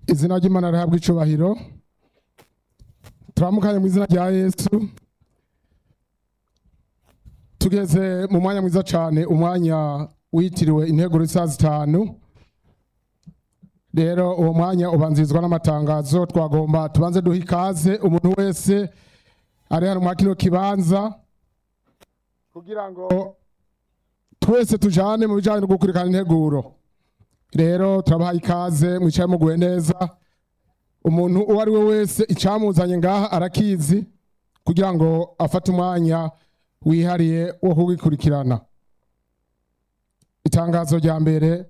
izina ry'imana rihabwa icubahiro turamukanye mu izina rya yesu tugeze mu mwanya mwiza cyane umwanya witiriwe intego saa zitanu rero uwo mwanya ubanzirizwa n'amatangazo twagomba tubanze duha ikaze umuntu wese ari hano mwa kino kibanza kugira ngo twese tujane mu bijanye no gukurikirana integuro rero turabaha ikaze mwicaye muguwe neza umuntu uwo ari we wese icamuzanye ngaha arakizi kugira ngo afate umwanya wihariye wo kugikurikirana itangazo rya mbere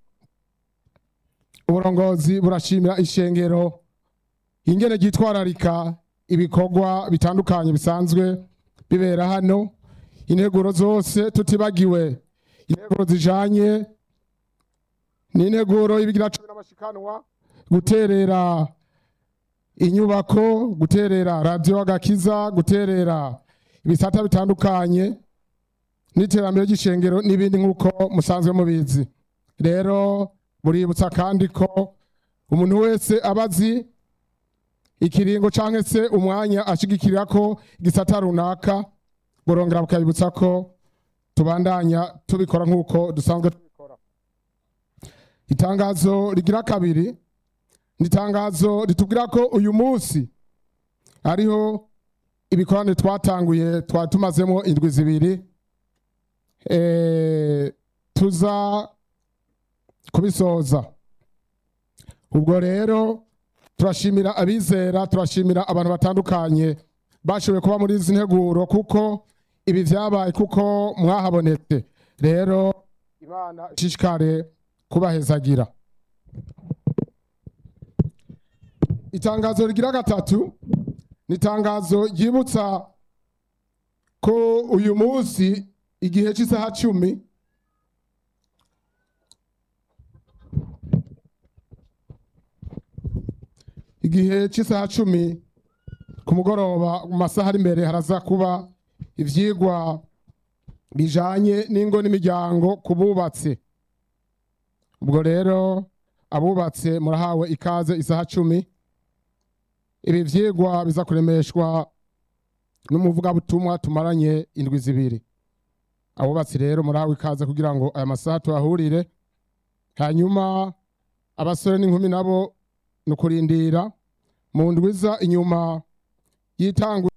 uburongozi burashimira ishengero ingene ryitwararika ibikorwa bitandukanye bisanzwe bibera hano integuro zose tutibagiwe integuro zijanye n'integuro y'ibigira cumi n'amashikanwa guterera inyubako guterera radiyo agakiza guterera ibisata bitandukanye n'iterambere ry'ishengero n'ibindi nk'uko musanzwe mubizi rero buributsa kandi ko umuntu wese aba azi ikiringo cyangwa se umwanya ashigikirira ko igisata runaka burongera bukabibutsa ko tubandanya tubikora nk'uko dusanzwe tubikora itangazo rigira kabiri ni itangazo ritubwira ko uyu munsi hariho ibikorane twatanguye twari tumazemo indwi zibiri eh, tuza kubisoza ubwo rero turashimira abizera turashimira abantu batandukanye bashoboye kuba muri izi nteguro kuko ibi vyabaye kuko mwahabonetse rero imana ishishikare kubahezagira itangazo rigira gatatu ni itangazo ryibutsa ko uyu munsi igihe cy'isaha cumi igihe cy'isaha cumi ku mugoroba mu masaha ari imbere haraza kuba ivyigwa bijanye n'ingo n'imiryango ku bubatse ubwo rero abubatse murahawe ikaze isaha cumi ibi vyigwa biza kuremeshwa n'umuvugabutumwa tumaranye indwi zibiri abubatsi rero murahawe ikaze kugira ngo aya masaha tuhahurire hanyuma abasore n'inkumi nabo ni ukurindira mu ndwiza inyuma y'itangwa